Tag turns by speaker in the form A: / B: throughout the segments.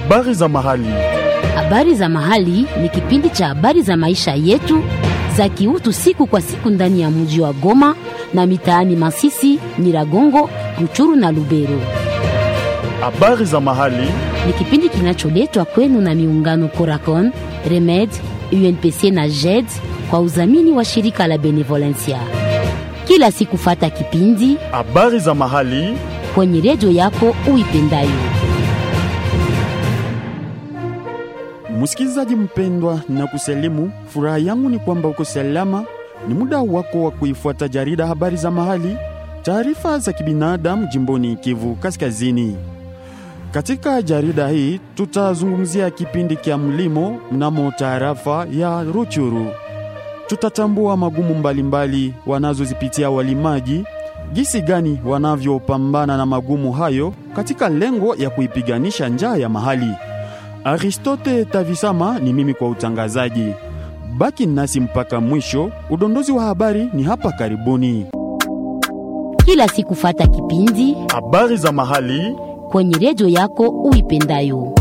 A: Habari za mahali.
B: Habari za mahali ni kipindi cha habari za maisha yetu za kiutu siku kwa siku ndani ya mji wa Goma na mitaani Masisi, Nyiragongo, Ruchuru na Lubero.
A: Habari za mahali.
B: Ni kipindi kinacholetwa kwenu na miungano Coracon, Remed, UNPC na JED kwa udhamini wa shirika la Benevolencia. Kila siku fata kipindi
A: Habari za mahali.
B: kwenye redio yako uipendayo.
A: Msikilizaji mpendwa, na kusalimu. Furaha yangu ni kwamba uko salama. Ni muda wako wa kuifuata jarida habari za mahali, taarifa za kibinadamu jimboni Kivu Kaskazini. Katika jarida hii tutazungumzia kipindi kya mlimo mnamo tarafa ya Ruchuru. Tutatambua magumu mbalimbali wanazozipitia walimaji, jinsi gani wanavyopambana na magumu hayo katika lengo ya kuipiganisha njaa ya mahali. Aristote Tavisama ni mimi kwa utangazaji. Baki nasi mpaka mwisho. Udondozi wa habari ni hapa karibuni.
B: Kila siku fata kipindi
A: Habari za mahali.
B: kwenye redio yako uipendayo.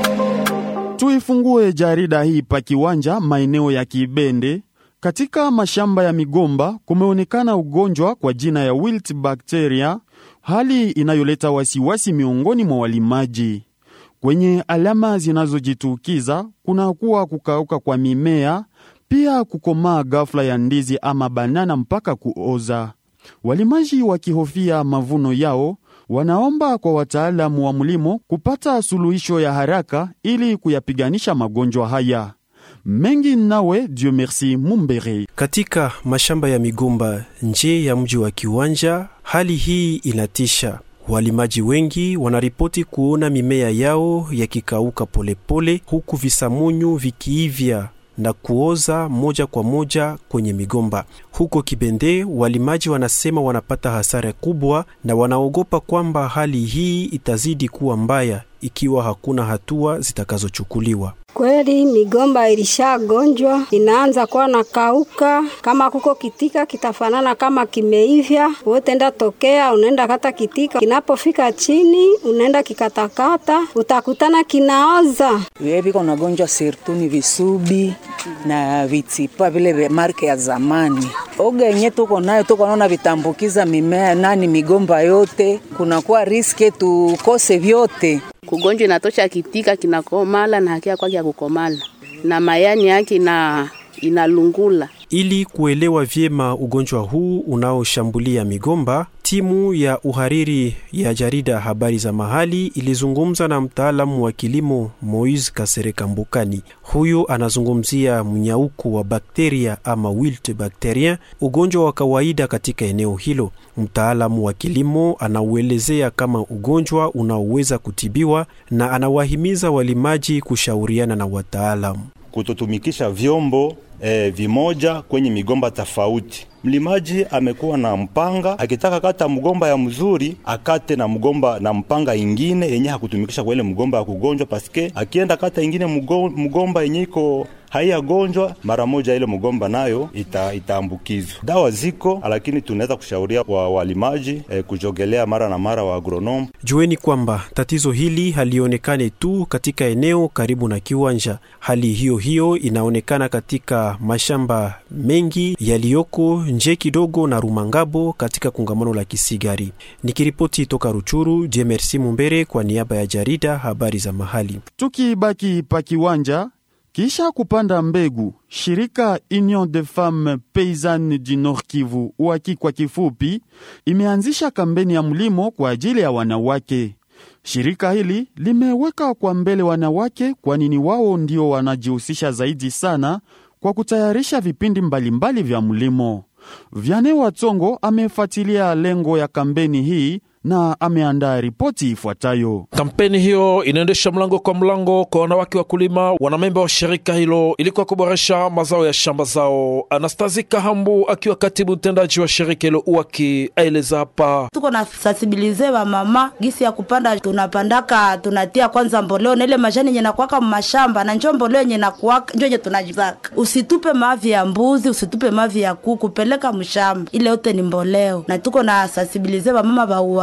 A: Tuifungue jarida hii pa kiwanja maeneo ya Kibende. Katika mashamba ya migomba kumeonekana ugonjwa kwa jina ya wilt bacteria, hali inayoleta wasiwasi miongoni mwa walimaji. Kwenye alama zinazojitukiza kunakuwa kukauka kwa mimea, pia kukomaa ghafla ya ndizi ama banana mpaka kuoza. Walimaji wakihofia mavuno yao, wanaomba kwa wataalamu wa mlimo kupata suluhisho ya haraka ili kuyapiganisha magonjwa haya. Mengi nawe Dieu merci Mumbere.
C: Katika mashamba ya migomba nje ya mji wa Kiwanja, hali hii inatisha. Walimaji wengi wanaripoti kuona mimea yao yakikauka polepole, huku visamunyu vikiivya na kuoza moja kwa moja kwenye migomba. Huko Kibende, walimaji wanasema wanapata hasara kubwa na wanaogopa kwamba hali hii itazidi kuwa mbaya ikiwa hakuna hatua zitakazochukuliwa.
D: Kweli migomba ilishagonjwa, inaanza kuwa na kauka. Kama kuko kitika kitafanana kama kimeivya, wote enda tokea, unaenda kata kitika, kinapofika chini unaenda kikatakata, utakutana kinaoza.
E: Vile viko nagonjwa sirtu ni visubi na vitipa vile vya marke ya zamani. Oga yenye tuko nayo tuko naona vitambukiza mimea nani migomba yote, kunakuwa riske tukose vyote.
F: kugonjwa inatosha kitika kinakomala na hakia kwake ya kukomala na mayani yake na inalungula.
C: Ili kuelewa vyema ugonjwa huu unaoshambulia migomba, timu ya uhariri ya jarida habari za mahali ilizungumza na mtaalamu wa kilimo Moise Kasereka Mbukani. Huyu anazungumzia mnyauko wa bakteria ama wilt bacterien, ugonjwa wa kawaida katika eneo hilo. Mtaalamu wa kilimo anauelezea kama ugonjwa unaoweza kutibiwa na anawahimiza walimaji kushauriana na wataalamu.
G: kutotumikisha vyombo eh, vimoja kwenye migomba tofauti. Mlimaji amekuwa na mpanga, akitaka kata mgomba ya mzuri akate na mgomba na mpanga ingine yenye hakutumikisha kwa ile mgomba ya kugonjwa, paske akienda kata ingine mgo- mgomba yenye iko haiyagonjwa mara moja, ile mgomba nayo ita, itaambukizwa. Dawa ziko, lakini tunaweza kushauria wa walimaji eh, kujogelea mara na mara wa agronome
C: Jueni kwamba tatizo hili halionekane tu katika eneo karibu na kiwanja. Hali hiyo hiyo inaonekana katika mashamba mengi yaliyoko nje kidogo na Rumangabo katika kongamano la Kisigari. Nikiripoti toka Ruchuru, Jemersi Mumbere kwa niaba ya jarida habari za mahali.
A: Tukibaki pa kiwanja, kisha kupanda mbegu, shirika Union des Femmes Paysannes du Nord Kivu, UAKI kwa kifupi, imeanzisha kampeni ya mlimo kwa ajili ya wanawake. Shirika hili limeweka kwa mbele wanawake, kwani ni wao ndio wanajihusisha zaidi sana kwa kutayarisha vipindi mbalimbali vya mlimo. Vyane Watsongo amefuatilia lengo ya kampeni hii na ameandaa ripoti ifuatayo.
H: Kampeni hiyo inaendesha mlango kwa mlango kwa wanawake wakulima wanamemba wa shirika hilo ili kwa kuboresha mazao ya shamba zao. Anastazi Kahambu akiwa katibu mtendaji wa shirika hilo UWAKI aeleza hapa.
I: tuko na sensibilize wa mama gisi ya kupanda, tunapandaka tunatia kwanza mboleo na ile majani yenye nakuwaka mashamba na njo mboleo yenye nakuwaka njo yenye tunajizaka. Usitupe mavi ya mbuzi, usitupe mavi ya kuku, peleka mshamba, ile yote ni mboleo, na tuko na sensibilize wa mama wa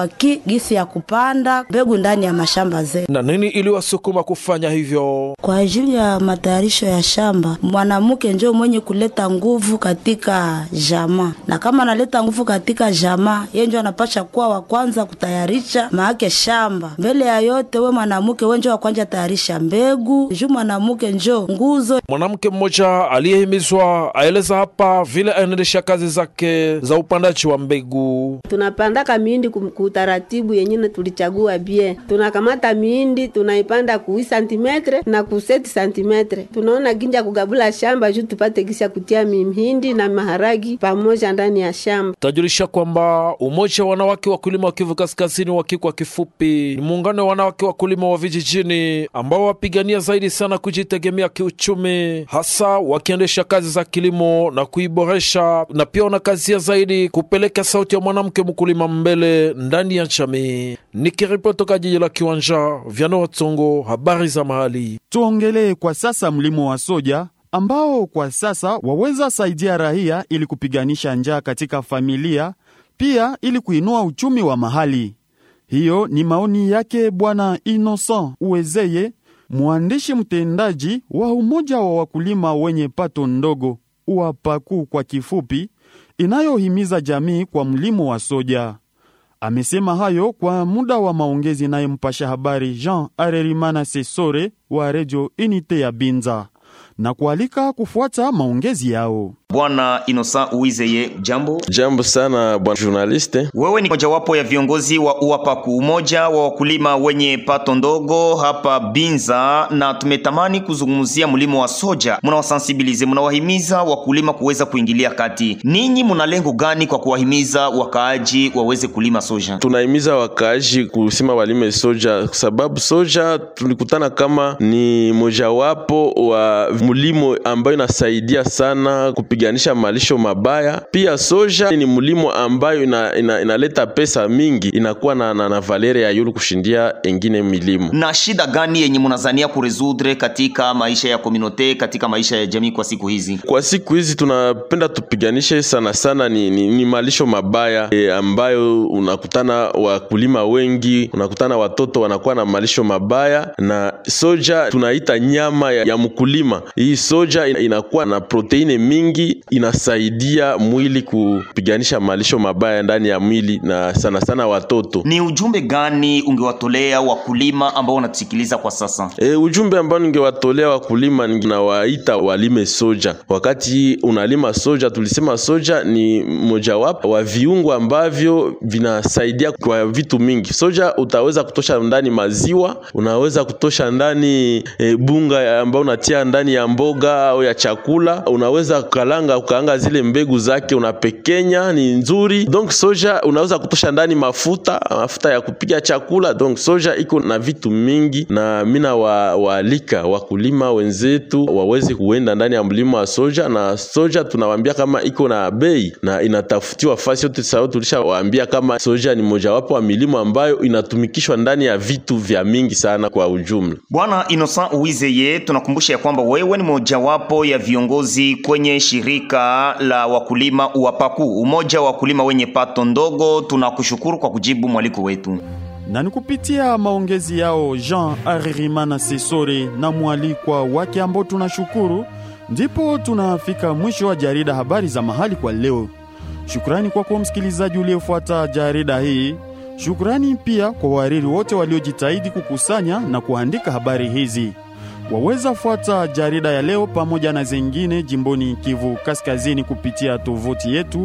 I: hawayuaki gisi ya kupanda mbegu ndani ya mashamba zetu.
H: Na nini iliwasukuma kufanya hivyo?
I: Kwa ajili ya matayarisho ya shamba, mwanamke njo mwenye kuleta nguvu katika jamaa, na kama analeta nguvu katika jamaa, yeye njo anapasha kuwa wa kwanza kutayarisha maake shamba. Mbele ya yote, we mwanamke we njo wa kwanza tayarisha mbegu, juu mwanamke njo nguzo.
H: Mwanamke mmoja aliyehimizwa aeleza hapa vile aendesha kazi zake za upandaji wa mbegu.
J: tunapandaka miindi ku- kutaratibu yenyine tulichagua bie tunakamata miindi tunaipanda ku 8 santimetre na ku 7 santimetre tunaona ginja kugabula shamba juu tupate gisi ya kutia mihindi na maharagi pamoja ndani ya shamba
H: Tajulisha kwamba umoja wa wanawake wakulima wa Kivu Kaskazini wa kwa kifupi ni muungano wa wanawake wakulima wa vijijini ambao wapigania zaidi sana kujitegemea kiuchumi, hasa wakiendesha kazi za kilimo na kuiboresha, na pia wanakazia zaidi kupeleka sauti ya mwanamke mkulima mbele ndani ya jamii. Nikiripoti toka jiji la Kiwanja, Vyano Watsongo, habari za mahali.
A: Tuongelee kwa sasa mlimo wa soja ambao kwa sasa waweza saidia raia ili kupiganisha njaa katika familia, pia ili kuinua uchumi wa mahali. Hiyo ni maoni yake Bwana Innocent Uwezeye, mwandishi mtendaji wa umoja wa wakulima wenye pato ndogo UAPAKU kwa kifupi, inayohimiza jamii kwa mlimo wa soja. Amesema hayo kwa muda wa maongezi naye mpasha habari Jean Arerimana Sesore wa redio Unite ya Binza na kualika kufuata maongezi yao.
K: Bwana Innocent Uwizeye, jambo.
L: Jambo sana bwana journaliste.
K: Wewe ni mojawapo ya viongozi wa UAPAKU, umoja wa wakulima wenye pato ndogo hapa Binza, na tumetamani kuzungumzia mlimo wa soja. Mnawasensibilize, mnawahimiza wakulima kuweza kuingilia kati. Ninyi mna lengo gani kwa kuwahimiza wakaaji waweze kulima soja?
L: Tunahimiza wakaaji kusema walime soja kwa sababu soja tulikutana kama ni mojawapo wa mlimo ambayo inasaidia sana kupiganisha malisho mabaya. Pia soja ni mlimo ambayo ina, ina, inaleta pesa mingi, inakuwa na, na, na valere ya yulu kushindia engine milimo.
K: Na shida gani yenye mnazania kuresudre katika maisha ya komunote, katika maisha ya jamii kwa siku hizi?
L: Kwa siku hizi tunapenda tupiganishe sana sana ni, ni, ni malisho mabaya e, ambayo unakutana wakulima wengi, unakutana watoto wanakuwa na malisho mabaya, na soja tunaita nyama ya, ya mkulima. Hii soja ina- inakuwa na proteine mingi, inasaidia mwili kupiganisha malisho mabaya ndani ya mwili na sana sana watoto.
K: Ni ujumbe gani ungewatolea wakulima ambao wanatusikiliza kwa sasa?
L: E, ujumbe ambao ningewatolea wakulima ninawaita walime soja. Wakati unalima soja, tulisema soja ni mojawapo wa viungo ambavyo vinasaidia kwa vitu mingi. Soja utaweza kutosha ndani maziwa, unaweza kutosha ndani e, bunga ambayo unatia ndani ya mboga au ya chakula, unaweza kalanga ukaanga zile mbegu zake unapekenya, ni nzuri. Donc soja unaweza kutosha ndani mafuta, mafuta ya kupiga chakula. Donc soja iko na vitu mingi, na mina wa, waalika wakulima wenzetu waweze kuenda ndani ya mlima wa soja, na soja tunawaambia kama iko na bei na inatafutiwa fasi yote. Sawa, tulishawaambia kama soja ni mojawapo wa milimo ambayo inatumikishwa ndani ya vitu vya mingi sana kwa ujumla.
K: Bwana Innocent Uwizeye, tunakumbusha ya kwamba wewe ni mojawapo ya viongozi kwenye shirika la wakulima UAPAKU, umoja wa wakulima wenye pato ndogo. Tunakushukuru kwa kujibu mwaliko wetu.
A: na ni kupitia maongezi yao Jean Aririmana Sesore na mwalikwa wake ambao tunashukuru, ndipo tunafika mwisho wa jarida habari za mahali kwa leo. Shukrani kwako msikilizaji uliyefuata jarida hii. Shukrani pia kwa wahariri wote waliojitahidi kukusanya na kuandika habari hizi. Waweza fuata jarida ya leo pamoja na zingine jimboni Kivu Kaskazini kupitia tovuti yetu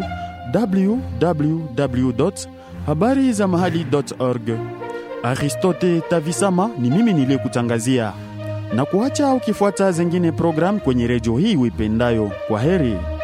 A: www habari za mahali.org. Aristote Tavisama ni mimi niliyekutangazia na kuacha ukifuata zingine programu kwenye redio hii uipendayo. Kwa heri.